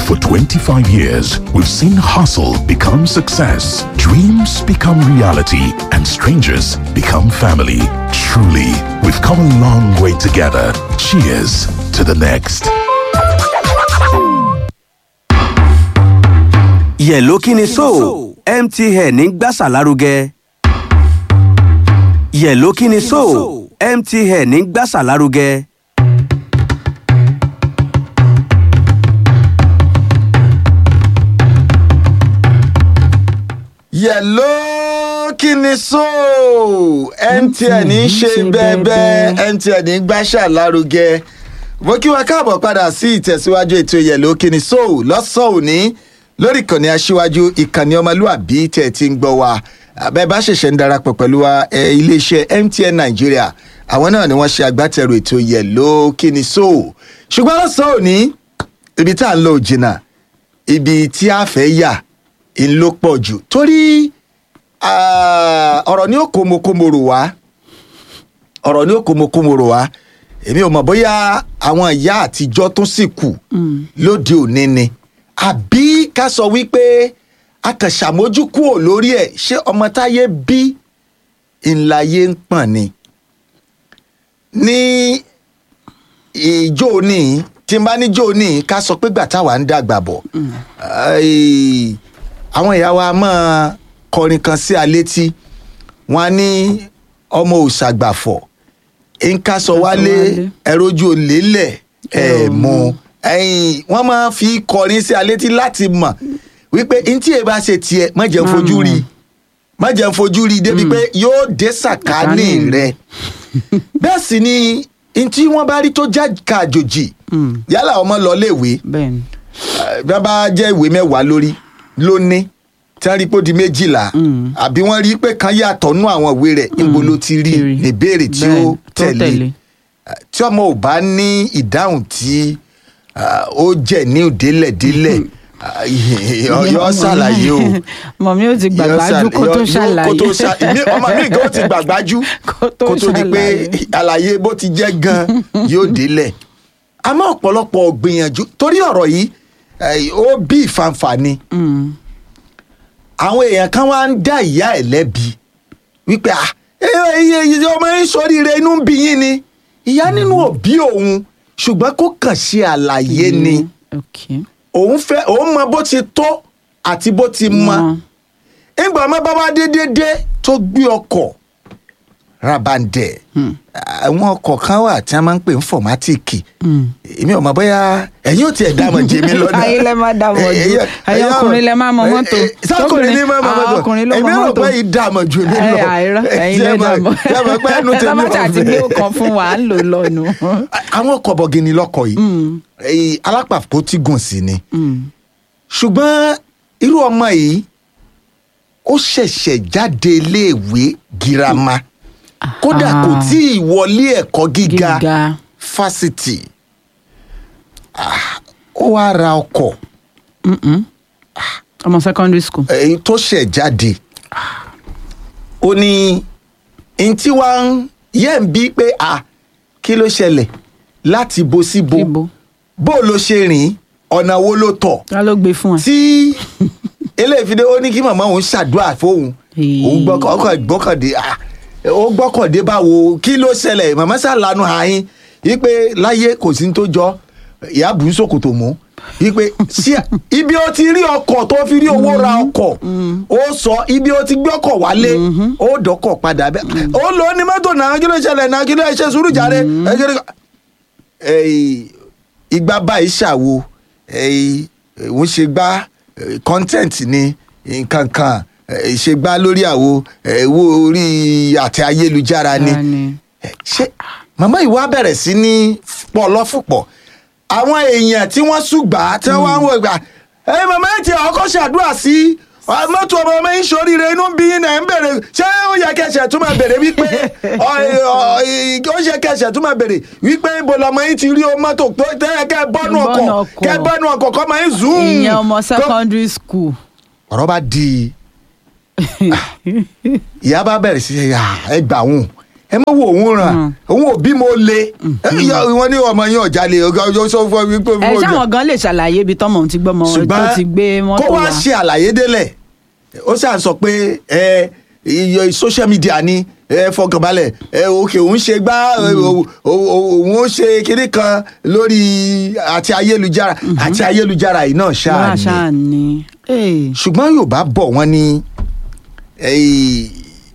For 25 years, we've seen hustle become success, dreams become reality, and strangers become family. Truly, we've come a long way together. Cheers to the next. yẹ̀ló kí ni so mtn ń gbàsà lárugẹ. yẹ̀ló kí ni so mtn ń gbàsà lárugẹ. yẹ̀ló kí ni so mtn ń ṣe bẹ́ẹ̀bẹ́ mtn ń gbàṣà lárugẹ mo kí wa káàbọ̀ padà sí ìtẹ̀síwájú ètò yẹ̀ló kí ni so lọ́sàn-án òní lórí ìkànnì aṣíwájú ìkànnì ọmọlúàbí tẹ̀ ti ń gbọ́ wa abẹ́ bá ṣẹ̀ṣẹ̀ ń darapọ̀ pẹ̀lú wa ẹ, iléeṣẹ́ mtn nàìjíríà àwọn náà ni wọ́n ṣe agbátẹrù ètò yẹ̀ló kí ni so ṣùgbọ́n lọ́sàn-án òní ibi tá à ń lọ ò jìnnà ibi tí a fẹ́ yà ń ló pọ̀ jù torí ah, ọ̀rọ̀ ní òkòmọkòmọrò wá ọ̀rọ̀ ní òkòmọkòmọrò wá èmi ò mọ̀ bóyá àwọn ìyá àtijọ́ tó sì kù lóde òní ni àbí ká sọ wípé a kàn ṣàmójúkúò lórí ẹ̀ ṣé ọmọ táyé bí ńláyé ń pọ̀n ni ní ìjó ní tí n bá ní jó ní ká sọ pé gbà táwa ń dàgbà bọ̀ Ai, àwọn ìyá wa máa kọrin kan sí alétí wọn á ní ọmọ òṣàgbàfọ̀ nǹkan sọ wálé ẹrójú olè lẹ̀ ẹ̀ mọ́ ẹ̀yìn wọ́n máa fi kọrin sí alétí láti mọ̀ wípé ntí ẹ bá ṣe tiẹ̀ má jẹ́ ń fojú rí má jẹ́ ń fojú rí débi pé yóò dé sàkání rẹ̀ bẹ́ẹ̀ sì ni ntí wọ́n bá rí tó já kàjòjì yálà ọmọ lọ léèwé bẹ́ẹ̀ni bí wọ́n bá jẹ́ ìwé mẹ́wàá lórí lóní tí wọ́n rí pé ó di méjìlá àbí wọ́n rí pé kan yàtọ̀ nú àwọn ìwé rẹ̀ níbo ló ti rí Ti rí. ìbéèrè tí ó Bẹ́ẹ̀ni, tó tẹ̀lé tẹ̀lé. tí ọmọ ò bá ní ìdáhùn tí ah, ó jẹ́ ní òdélẹ̀délẹ̀ yọ ṣàlàyé o mọ̀mí ó ti gbàgbájú kó tó ṣàlàyé kó tó ṣà- ìmí- ọmọ mi gan ti gbàgbájú Kó tó kó tó di pé ṣàlàyé. àlàyé bó ti jẹ́ gan yóò délẹ̀ àmọ́ ọ̀pọ̀lọpọ̀ gbìyànjú torí ọ̀rọ̀ yìí eh, ó bí ìfanfà ni àwọn èèyàn kan wá ń dá ìyá ẹ̀ lẹ́bi wípé ah iye iye ọmọ yín sóríire inú ń bí yín ni ìyá nínú òbí òun ṣùgbọ́n kó kàn ṣe àlàyé ni ok òun fẹ́ òun mọ bó ti tó àti bó ti mọ Mọ. ìgbà ọmọ bá wá dédédé tó gbé ọkọ̀ rabandẹ àwọn ọkọ̀ kan wà tí wọ́n máa ń pè ní fọ̀mátìkì èmi ò mọ̀ bóyá ẹ̀yin ò tiẹ̀ dá mọ̀ jẹ́ mi lọ́dọ̀ Ayé lẹ máa dá mọ̀ jù. Ẹ̀yin ọkùnrin lẹ máa mọ mọ́tò. sọkùnrin ní máa mọ Tóbìnrin- mọ́tò àwọn ọkùnrin ló mọ èmi rò mọ́tò. pé yìí dá mọ̀ jù mí lọ ẹ àìrọ ẹ̀yin lẹ dà mọ̀ ṣé mo pẹ́ ẹnu tèmi tábàtà àti gbé ọ̀fẹ́ ọkàn fún wa à ń lò lọ́nu. àwọn ọkọ̀ bọ̀gìnì lọkọ̀ yìí Eh, alápàpọ̀ tí gùn sí ni ṣùgbọ́n irú ọmọ yìí ó ṣẹ̀ṣẹ̀ jáde iléèwé girama kódà kò tí ì wọlé ẹ̀kọ́ gíga Gíga. fásitì Ah, ó wá ra ọkọ̀ ọmọ secondary school. èyí tó ṣẹ̀ jáde ó ní n tí wàá ń yẹ́ ń bí pé à kí ló ṣẹlẹ̀ láti bo sí bo Ibo. bó ló ṣe rìn ọ̀nà wo ló tọ̀ ta ló gbé fún ẹ. tí eléyìí ó ní kí màmá òun ṣàdúrà fóun Ee. òun gbọ́kàn ọkọ̀ gbọ́kàndé ah, ó gbọ́kàndé báwo kí ló ṣẹlẹ̀ màmá ṣàlànà àyín wípé láyé kò sí ní tó jọ ìyá bùú sòkòtò mú wípé sí ibi ó ti rí ọkọ̀ tó fi rí owó ra ọkọ̀ ó sọ ibi ó ti gbé ọkọ̀ wálé ó dọ́kọ̀ padà bẹ́ẹ̀ ó lò ó ní mọ́tò náà kí ló ṣẹlẹ̀ náà kí ló ṣe sùúrù jàre ẹ kí ló- Eh, igba báyìí ṣàwo eh, òun ṣe gbá eh, content ni nǹkan kan eh, ṣe gbá lórí àwo eh, wo orí àti ayélujára ni Ta ni? Eh, ṣé màmá ìwà bẹ̀rẹ̀ sí ní pọ̀ lọ́fùpọ̀ àwọn èèyàn tí wọ́n ṣùgbà tí wọ́n wá ń wò gbà ẹ màmá ẹ̀ tí ọkọ̀ ṣàdúrà sí ọ, mọ́tò ọmọ ọmọ yín ṣoríire inú bí yín náà ń bèrè ṣé ó yẹ kẹsẹ̀ tún máa bèrè wípé ọ, ọ, ì- ó yẹ kẹsẹ̀ tún máa bèrè wípé ibo lọmọ yín ti rí o mọ́tò tó tẹ́ kẹ́ bọ́nú ọkọ̀ Bọ́nú ọkọ̀. kẹ́ bọ́nú ọkọ̀ kọ́ máa ń zoom. ìyẹn ọmọ kọ́- secondary school. ọ̀rọ̀ bá di ìyá bá bẹ̀rẹ̀ sí ṣe "Ah, ẹ gbà wọn ẹ má wo òun ràn Mm. òun ò bí mo le wọn ní ọmọ yín ọjà le ọgá ọjọ́ sọ fún mi pé ẹ mo jà ṣáwọn gan lè ṣàlàyé ibi tọmọ òun ti gbọmọ tó ti gbé mọ́tò kó wá wá ṣe àlàyé délẹ̀ ó ṣáà sọ pé ẹ iye social media ni ẹ fọkànbalẹ̀ ẹ òkè òun ṣe gbá ẹ, o- o- o- òun ó ṣe kinní kan lórí àti ayélujára àti ayélujára yìí náà ṣáà wá ni ṣáà ni. Eh, ṣùgbọ́n yorùbá bọ̀ wọ́n ní eh,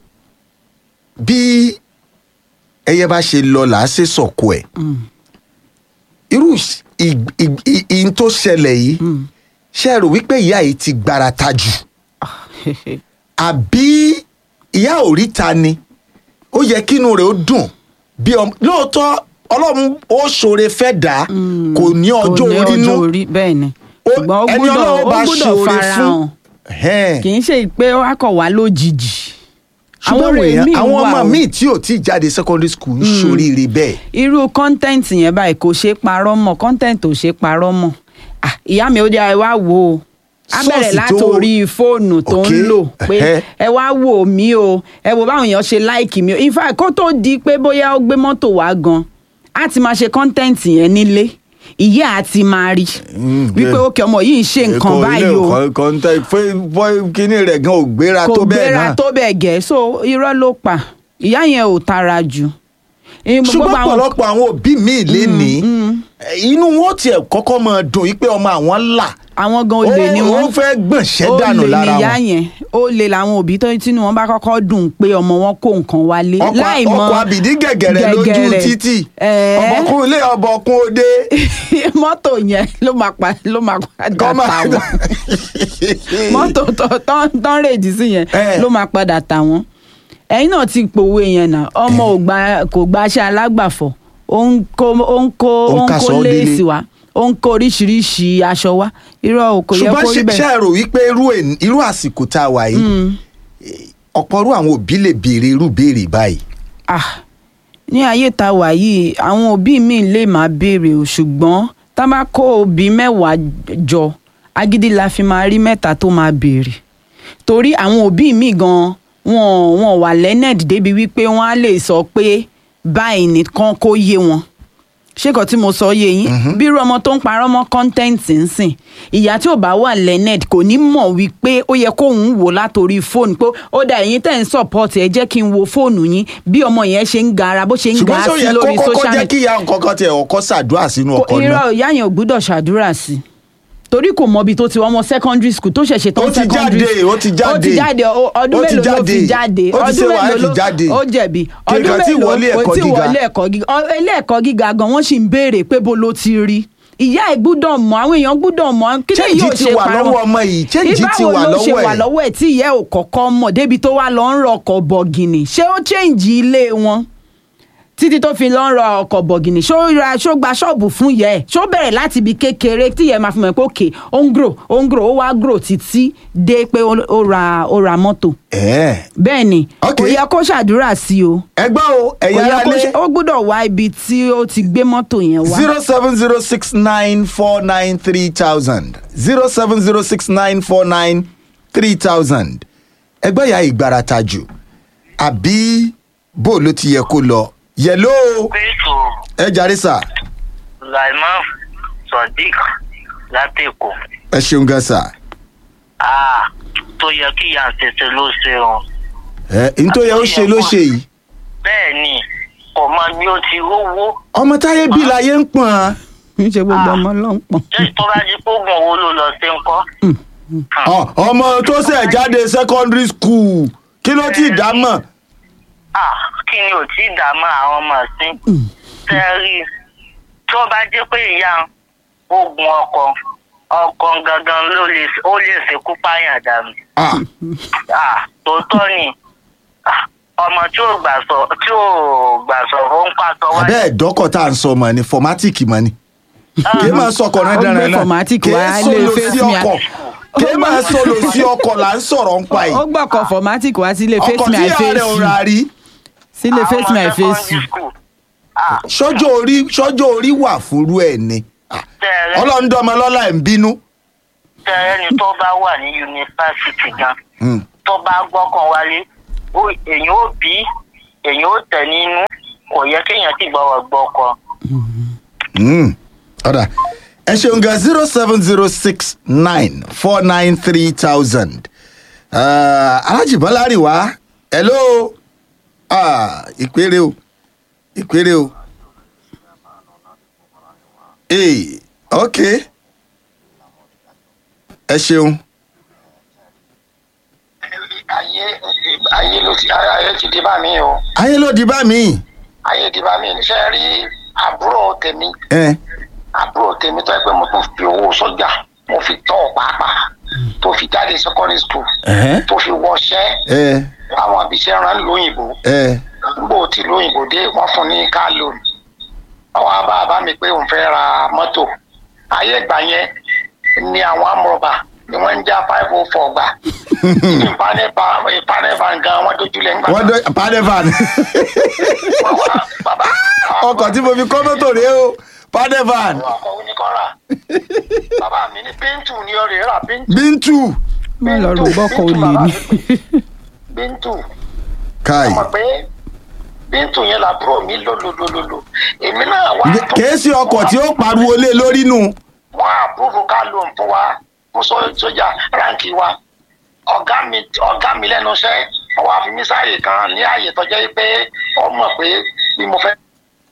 bí ẹyẹ bá ṣe lọ là á ṣe sọ̀kò ẹ̀ mm, irú ì- ì- ì- ìyìn tó ṣẹlẹ̀ yìí mm. ṣe é rò wípé ìyá yìí ti gbarata jù àbí ìyá òríta ni ó yẹ kínú rẹ̀ ó dùn bí ọmọ lóòótọ́ ọlọ́run ó ṣoore fẹ́ dà á kò ní ọjọ́ kò ní orí nú ọjọ́ orí bẹ́ẹ̀ ni Ó- ṣùgbọ́n ó ẹni gbúdọ̀ Ọlọ́run ó bá gbúdọ̀ ṣoore fara fún- hàn Ẹ̀hẹ́n. kì í ṣe pé ó kọ̀ wá lójijì. ṣùgbọ́n àwọn ọ̀rẹ́ èèyàn míì àwọn wà ọmọ o. míì tí ò tí ì jáde secondary school ń ṣoríire bẹ́ẹ̀ irú kọ́ńtẹ́ǹtì yẹn báyìí kò ṣeé parọ́ mọ́ kọ́ńtẹ́ǹtì ò ṣeé parọ́ mọ́ Ah, ìyá mi ó jẹ́ ẹ wá wò ó a bẹ̀rẹ̀ Sọ́ọ̀sì tó- látòrí fóònù tó ń Okay, lò pé ẹhẹ́. ẹ wá wò mí o ẹ wò báwọn èèyàn ṣe láìkì mi o in fact kó tó di pé bóyá ó gbé mọ́tò wá gan á ti máa ṣe kọ́ńtẹ́ǹtì yẹn nílé ìyá á ti máa rí wípé bẹ́ẹ̀. òkè ọmọ yìí ń ṣe nǹkan báyìí o kọ́ńtà kíní rẹ̀ gan ò gbéra kò tó bẹ́ẹ̀ gbéra náà tó bẹ́ẹ̀ gẹ́ so irọ́ ló pa ìyá yẹn ò tara jù. Eh, gbogbo ṣùgbọ́n àwọn- ọ̀pọ̀lọpọ̀ àwọn òbí míì lé ní inú wọn tiẹ̀ kọ́kọ́ máa dùn yí pé ọmọ àwọn là àwọn gan olè ni ó wọn ó fẹ́ gbọ̀nsẹ̀ dànù olè lára ni ìyá wọn yẹn olè làwọn òbí tó tínú wọn bá kọ́kọ́ dùn pé ọmọ wọn kó nǹkan wálé ọkọ̀ láì mọ ọkọ̀ àbìdí gẹ̀gẹ̀rẹ̀ lójú gẹ̀gẹ̀rẹ̀. títì Ẹ̀ẹ́. ọ̀bọ̀kún ilé ọ̀bọ̀kún òde mọ́tò yẹn ló máa pa ló máa padà kọ́ máa tà wọ́n mọ́tò tó- tán tán rèjì sí yẹn Ẹ̀. ló máa padà tà wọ́n ẹ̀yin náà ti pòwe yẹn náà ọmọ ò gba kò gba aṣẹ alágbàfọ̀ ó ń kó ó ń kó Ó ń ó ń kaṣọ kó délé. léèsì wá ó ń kó oríṣiríṣi aṣọ wá irọ́ o kò yẹ ṣùgbọ́n kó rí ṣe bẹ́ẹ̀. ṣe rò wípé irú ẹ̀- irú àsìkò tá a wà yìí ọ̀pọ̀ irú àwọn òbí lè béèrè irú béèrè báyìí ah ní ayé tá a wà yìí àwọn òbí mi lè máa béèrè o ṣùgbọ́n tá a bá kó òbí mẹ́wàá jọ agídí la fi máa rí mẹ́ta tó máa béèrè torí àwọn òbí mi gan wọn wọn wà lẹ́nẹ̀dì débi wípé wọ́n á lè sọ pé báyìí nìkan kó yé wọn ṣé kan tí mo sọ yé yín bí irú ọmọ tó ń parọ́ mọ́ kọ́ńtẹ́ǹtì ń sìn ìyá tí ò bá wà lẹ́nẹ̀d kò ní mọ̀ wípé ó yẹ kóun wò látòrí fóònù pé ó dà ẹ̀yin tẹ̀ ń support ẹ̀ jẹ́ kí n wo fóònù yín bí ọmọ yẹn ṣe ń gara bó ṣe ń ga ṣùgbọ́n sọ sí yẹ lórí kọ́kọ́ social jẹ́ media kí ìyá nǹkan kan tiẹ̀ ọkọ́ ṣàdúrà sínú kò ọkọ̀ náà irọ́ ìyá yẹn ò gbúdọ̀ ṣàdúrà sí i torí kò mọ ibi tó ti wọ́n mọ secondary school tó ṣẹ̀ṣẹ̀ tán Ó ti secondary jáde, ó ti ó ti jáde. jáde o- ọdún Ó ti mélòó ló fi jáde. jáde Ó ti ṣe ọdún wàhálà mélòó ló fi jáde. ó jẹ̀bi Kì í ọdún kàn tí mélòó wọlé kò ẹ̀kọ́ tí gíga. wọlé ẹ̀kọ́ gíga ọ- ilé ẹ̀kọ́ gíga gan wọ́n sì ń béèrè pé bo ló ti rí ìyá ẹ̀ gbúdọ̀ mọ̀ àwọn èèyàn gbúdọ̀ mọ̀ kí ni Change yóò ti ṣe wà parọ́ lọ́wọ́ ọmọ yìí, change ti ìbáwo wà ló ṣe lọ́wọ́ wà ẹ̀. lọ́wọ́ ẹ̀ tí ìyá ẹ̀ ò kọ́kọ́ mọ̀ débi tó wà lọ́ ń rọ ọkọ̀ bọ̀gìnì ṣé ó change ilé wọn títí tó fi lọ́ ń rọ ọkọ̀ bọ̀gìnì ṣó ra ṣó gba ṣọ́ọ̀bù fún yẹ ẹ̀ ṣó bẹ̀rẹ̀ láti ibi kékeré tí yẹ máa fi mọ̀ pé òkè ó ń grow ó ń grow ó wá grow títí dé pé ó ó ra ó ra mọ́tò ẹ̀ẹ́ bẹ́ẹ̀ ni Okay. kò yẹ kó ṣàdúrà sí o ẹgbẹ́ o kò ẹ̀yà yẹ ara kó lé ṣe ó gbúdọ̀ wá ibi tí ó ti gbé mọ́tò yẹn wá. zero seven zero six nine four nine three thousand zero seven zero six nine four nine three thousand ẹgbẹ́ ìyá ìgbárata jù àbí bó ló ti yẹ kó lọ yẹ̀ló pẹ̀tù ẹ jàre sà Sulaiman Sodiq látẹ̀kọ̀ ẹ ṣeun gan sà ah tó yẹ kí ìyá tètè ló ṣe o ẹ nítorí ó ṣe ló ṣe yìí bẹ́ẹ̀ ni kò mọ bí ó ti rówó ọmọ táyé bí láyé ń pọ̀n án ń ṣe gbogbo ọmọ ló ń pọn. ṣé tó bá di pógùn owó ló lọ sí ń kọ́ Ọ, ọmọ tó ṣẹ̀ jáde secondary school kí ló ti dá mọ̀ ah kí ni ò tí ì dààmú àwọn ọmọ sí tẹ́rí tó bá jẹ́ pé ìyá ogun ọkọ ọkọ gangan ló lè ó lè ṣekú pààyàn dànù Ah, ah tòótọ́ ni Ah, ọmọ tí ò gbà sọ tí ò gbà sọ̀rọ̀ ó ń pàtó wáyé. abẹ́ ẹ̀dọ́kọ̀ tá à ń sọ mọ̀ ni fọmátìkì mọ̀ ni kì í máa sọkọ̀ náà Ó dára gbé náà formatic kì í wá lé sọ̀lọ̀ face sí me. ọkọ̀ kì í máa sọ̀lọ̀ sí ọkọ̀ là ń sọ̀rọ̀ ń pa ó yìí gbọ́kọ̀ formatic wá sílé ọkọ̀ face me tí i ìyá face rẹ̀ ò you rà rí sílé Àwọn face me i ọmọ face secondary you. school. Ah, sọ́jọ́ orí sọ́jọ́ orí wà fúnrú ẹ̀ ni Ah, tẹ́rẹ́ ọlọ́run dọ́mọ lọ́la ẹ̀ ń bínú tẹ́rẹ́ ni tó bá wà ní yunifásitì gan Hmm. tó bá gbọ́kàn wálé ó- èèyàn ó bí èyàn ó tẹ̀ nínú kò yẹ kéèyàn sì gbọ́wọ́ gbọ́ ọkọ. Mm. ọ̀dà ẹ ṣeun gan zero seven zero six nine four nine three thousand alájì bọ́lárì wá hello Ah, ìpèrè o ìpèrè o ee ok ẹ ṣeun ayé ayé ló ti ayé ti di bá mi o ayé ló di bá mi ayé di bá mi níṣẹ́ rí àbúrò tèmi ẹ àbúrò tèmi tó yẹ pé mo tún fi owó sọ́jà mo fi tọ́ ọ pàápàá tó fi jáde secondary school Ẹ̀hẹ́. tó fi wọṣẹ́ ẹ láwọn àbíṣẹ́ rán lóyìnbó ẹ nígbò tí lóyìnbó dé wọ́n fún ní car loan àwọn abá àbá mi pé òun fẹ́ ra mọ́tò ayé ìgbà yẹn ni àwọn amúrọ̀bà ni wọ́n ń já five oh four gbà ìpanẹ́bà ìpanẹ́bà gan wọ́n dojúlẹ̀ ńgbà wọ́n dọ́ padevan wọ́n wá bàbá ọkọ̀ tí mo fi kọ́ mọ́tò rèé o padevan ọkọ̀ oníkọ́ra bàbá mi ní bíntù ni ó rè rà bíntù bíntù má lọ rò bọ́kọ̀ olè ni. bíntù káì mọ̀ pé bíntù yẹn làbúrò mi lòlòlòlò èmi náà wá tó- kèé sí ọkọ̀ tí ó pariwo lé lórí nù wọ́n àpúrúfù ká ló ń fún wa fún só- sójà ránkì wa ọ̀gá mi ọ̀gá mi lẹ́nu iṣẹ́ wọ́n wá fi mí sáàyè kan ní ààyè tó jẹ́ pé ó mọ̀ pé bí mo fẹ́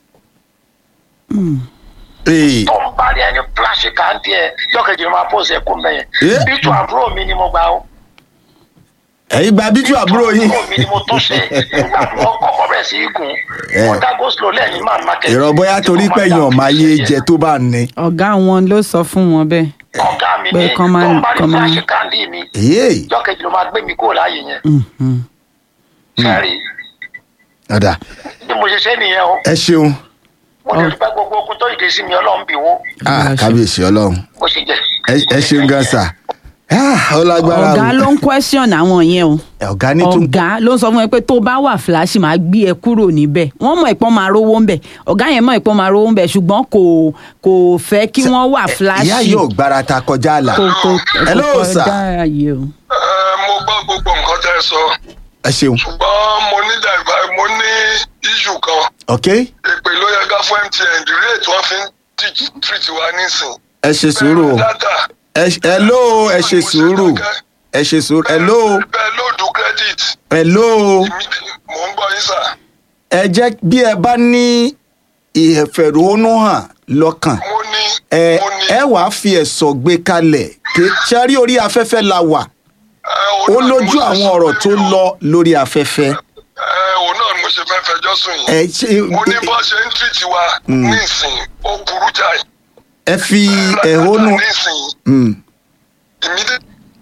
Ee, tó ń bá rí ẹni fúláṣì kan díẹ̀ lọ́kẹ̀jì ló máa pòsè ẹkún bẹ́yẹn Eh? bíjù àbúrò mi ni mo gbà ó ẹ̀yin gba bíntù àbúrò yín àbúrò mi ni mo tún ṣe nígbà tí wọ́n kọ́kọ́ bẹ̀rẹ̀ sí í gùn Eh. mo dá goslo lẹ́yìn máa market ìrọ̀ bóyá torí pé èèyàn máa yé jẹ tó bá ní. ọ̀gá wọn ló sọ fún wọn bẹ́ẹ̀. ọ̀gá mi pé ní kán tó máa- ń bá rí kán máa- fúláṣì kan dí mi èyí lọ́kẹ̀jì ló máa gbé mi kúrò láàyè yẹn Mhm. sẹ́rí ọ̀dà bí mo ṣe ṣe nìyẹn o ẹ ṣeun mo lè dúpẹ́ gbogbo ogun tó ìdè sí mi ọlọ́run bí wo Ah, kábíyèsí ọlọ́run bó ṣe jẹ́. Ẹ- ẹ ṣeun gan sa Ah, ó lágbára ọ̀gá ló ń question àwọn yẹn o ọ̀gá ní tún ọ̀gá ló ń sọ fún ẹ pé tó bá wà fìlàṣì máa gbé ẹ kúrò níbẹ̀ wọ́n mọ̀ ìpọ́n máa rówó ń bẹ̀ ọ̀gá yẹn mọ̀ ìpọ́n máa rówó ń bẹ̀ ṣùgbọ́n kò kò fẹ́ kí wọ́n wà fìlàṣì ìyá yóò gbára ta kọjá àlà kò kò Hello, kò sir. kọjá ààyè o. mo gbọ́ gbogbo nǹkan tẹ́ ẹ sọ ẹ ṣeun ṣùgbọ́n mo ní dàgbà mo ní iṣu kan ok èpè ló yẹ ká fún mtn the rate wọ́n fi ń teach- treat wa nísìn. ẹ ṣe sùúrù o Bẹ́ẹ̀ data ẹ ṣe- hello ẹ ṣe sùúrù ẹ ṣe sùúrù hello bẹ́ẹ̀ lóòdù credit hello èmi- mò ń gbọ́ yín sà. ẹ jẹ́ bí ẹ bá ní ìfẹ̀rùnú hàn lọ́kàn mo ní ẹ mo ní ẹ wàá fi ẹ̀sọ̀ gbé kalẹ̀ kí ṣe rí orí afẹ́fẹ́ la wà ẹ, ó òun náà ni mo lójú ṣe àwọn sọ ọ̀rọ̀ pé tó mi ò- lọ lórí afẹ́fẹ́ ẹ, òun náà ni mo ṣe fẹ́ fẹjọ́ sùn yìí. ẹ ṣe mo ní bó ṣe ń treat wa nísìn ó burú jáì. ẹ fi ẹ̀hónú nísìn Mm. immediate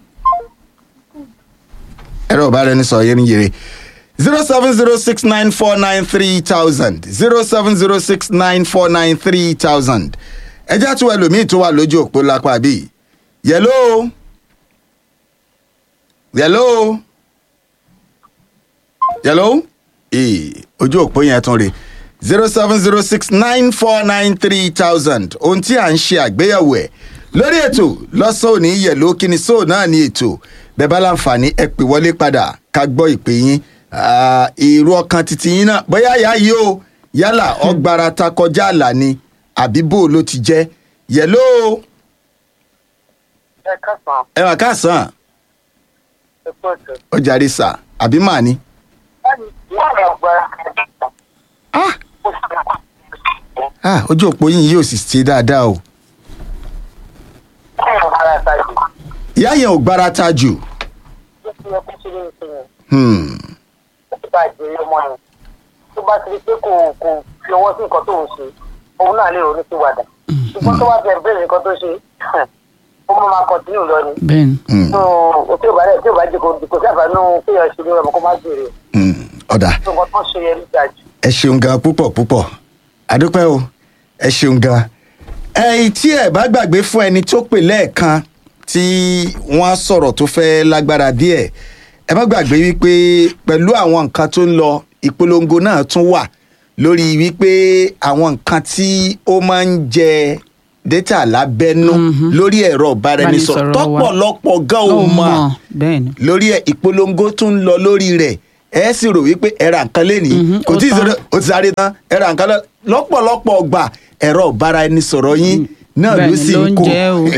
ẹ̀rọ ìbáraẹnisọ̀rọ̀ yẹn ń yèrè zero seven zero six nine four nine three thousand zero seven zero six nine four nine three thousand ẹjẹ́ àti ẹlòmíì tó wà lójú òpó lápá bíi yẹ̀ló yẹ̀ló yẹ̀ló ee ojú òpó yẹn tún rè zero seven zero six nine four nine three thousand ohun tí à ń ṣe àgbéyẹ̀wò ẹ̀ lórí ètò lọ́sàn òní yẹ̀ló kíni sóò náà ní ètò bẹ́ẹ̀ bá láǹfààní ẹ pè wọlé padà ká gbọ́ ìpè yín Ah, èrò ọkàn títí yín náà bóyá ìyá yìí o yálà ọgbàrá ta kọjá àlà ni àbí bò ló ti jẹ́ yẹ̀ló ẹ kásán ẹ wà káàsán ẹ pọ̀ jù. ó jàre sà àbí màá ní. wọ́n rẹ̀ gbára Ah, ah, ojú òpó yín yóò sì ṣe dáadáa o wọ́n rẹ̀ gbára ṣáájú. ìyá yẹn ò gbára ta jù. ó ti yẹ kó ṣe lè ṣe yẹn Hmm. ó ti bá ìjẹ́rìí ọmọ yẹn tó bá ti rí pé kò kò fi ọwọ́ sí nǹkan tó ń ṣe òun náà lè ronú sí wàdà ṣùgbọ́n tó bá bẹ̀rẹ̀ bẹ̀rẹ̀ nǹkan tó ṣe ó mọ̀ máa kọ̀tínú lọ ni. bẹ́ẹ̀ ni Hmm. tó o tí ò bá rẹ̀ tí ò bá jẹ́ kó kò sí àbánú kéèyàn ṣe ní ọmọ kó má jèrè Hmm. ọ̀dà tó nǹkan tó ṣe yẹn níta jù. ẹ ṣeun gan púpọ̀ púpọ̀ àdúpẹ́ o ẹ ṣeun gan. ẹ̀yin tí ẹ bá gbàgbé fún ẹni tó pè lẹ́ẹ̀kan tí wọ́n sọ̀rọ̀ tó fẹ́ lágbára díẹ̀ ẹ má gbàgbé wípé pẹ̀lú àwọn nǹkan tó ń lọ ìpolongo náà tún wà lórí wípé àwọn nǹkan tí ó máa ń jẹ data lábẹ́nú lórí ẹ̀rọ ìbáraẹnisọ̀rọ̀ Ìbánisọ̀rọ̀ wa. tọ́pọ̀lọpọ̀ gan ò ó mọ̀ mọ̀ bẹ́ẹ̀ ni lórí ẹ ìpolongo tún ń lọ lórí rẹ ẹ sì rò wípé ẹ ra nǹkan lẹ́nìí Mhm, kò ó tí ì tán. sọ̀rọ̀ ó ti sáré tán ẹ ra nǹkan lọ- lọ́pọ̀lọpọ̀ ọgbà ẹ̀rọ ọ̀bára ẹni sọ̀rọ̀ yín náà ló Bẹ́ẹ̀ni, sì ló ń ń kó jẹ́ o.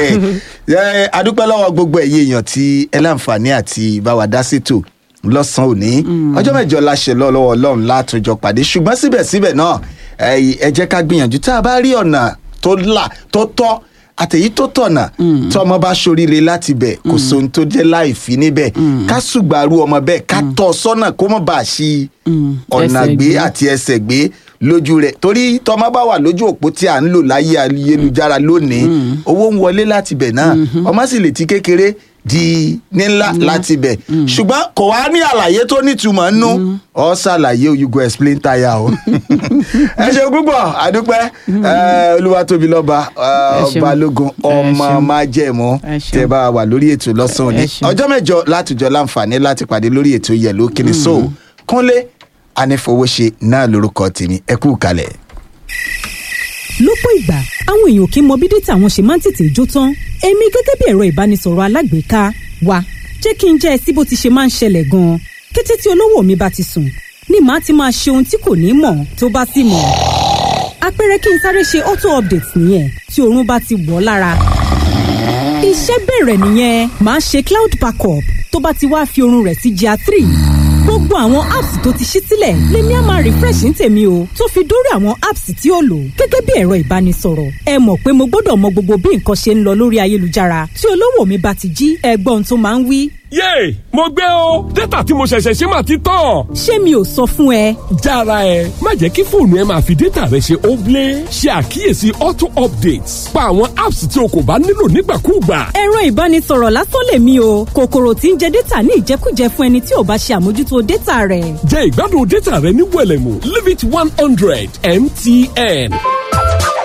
Ẹ, adúpẹ́ lọ́wọ́ gbogbo ẹ̀yin èèyàn tí ẹ láǹfààní àti bá wa dá sétò lọ́sàn-án òní ọjọ́ mẹ́jọ la ṣe lọ́ lọ́wọ́ ọlọ́run látòjọ pàdé ṣùgbọ́n síbẹ̀síbẹ̀ náà ẹ ẹ jẹ́ ká gbìyànjú tá a bá rí ọ̀nà tó là tó tọ́ àtẹ̀yí tó tọ̀nà tọmọ bá ṣoríire láti bẹ̀ kò sóhun tó jẹ́ láì fi níbẹ̀ ká ṣùgbàrú ọmọ bẹ́ẹ̀ ká tọ́ ọ sọ́nà kó mọ̀ bá a ṣí ọ̀nà ẹsẹ̀ gbé gbé. àti ẹsẹ̀ gbé lójú rẹ̀ torí tọmọ bá wà lójú òpó tí à ń lò láyé ayélujára lónìí owó ń wọlé láti bẹ̀ náà ọmọ sì lè ti kékeré di nílá láti bẹ̀ ṣùgbọ́n kò wá ní àlàyé tó nítumọ̀ nú ọ ṣàlàyé o you go explain tire o ẹ ṣe púpọ̀ àdúpẹ́ ẹ, olúwatóbilọ́ba ẹ, Ẹ ṣeun. balógun Ẹ ọmọ ṣeun. májẹ̀mú Ẹ ṣeun. tẹ bá a wà lórí ètò lọ́sàn-án Ẹ òní ṣeun. ọjọ́ mẹ́jọ látijọ́ láǹfààní láti pàdé lórí ètò yẹ̀lò kíni so kúnlé anífowóṣe náà lórúkọ tèmi ẹ kú kalẹ̀. lọ́pọ̀ ìgbà àwọn èèyàn kì í mọ bí dátà wọn ṣe máa ń tètè jó tán èmi gẹ́gẹ́ bí ẹ̀rọ ìbánisọ̀rọ̀ alágbèéká wa jẹ́ kí n jẹ́ ẹ sí bó ti ṣe máa ń ṣẹlẹ̀ gan-an kété tí olówó mi bá ti sùn ni màá ti máa ṣe ohun tí kò ní mọ̀ tó bá sì mọ̀ àpẹẹrẹ kí n sáré ṣe auto update nìyẹn tí oorun bá ti wọ̀ ọ́ lára iṣẹ́ bẹ̀rẹ̀ nìyẹn màá ṣe cloud backup tó bá ti wá fi oorun rẹ̀ sí gr three gbogbo àwọn apps tó ti ṣí sílẹ̀ lèmi á máa refresh ní tèmi o tó fi dórí àwọn apps tí ó lò gẹ́gẹ́ bí ẹ̀rọ ìbánisọ̀rọ̀ ẹ mọ̀ pé mo gbọ́dọ̀ mọ gbogbo bí nǹkan ṣe ń lọ lórí ayélujára tí olówó mi bá ti jí ẹgbọ́n tó máa ń wí yéè mo gbé o dátà tí mo ṣẹ̀ṣẹ̀ ṣe máa ti tán. ṣé mi ò sọ fún ẹ jára ẹ má jẹ́ kí fóònù ẹ máa fi dátà rẹ ṣe óblé ṣe àkíyèsí auto updates pa àwọn apps tí o kò bá nílò nígbàkúùgbà. ẹ̀rọ ìbánisọ̀rọ̀ lásán lèmi o kòkòrò tí ń jẹ dátà ní ìjẹkújẹ fún ẹni tí ò bá ṣe àmójútó dátà rẹ̀ jẹ́ ìgbádùn dátà rẹ ní wẹ̀lẹ̀mú limit one hundred mtn.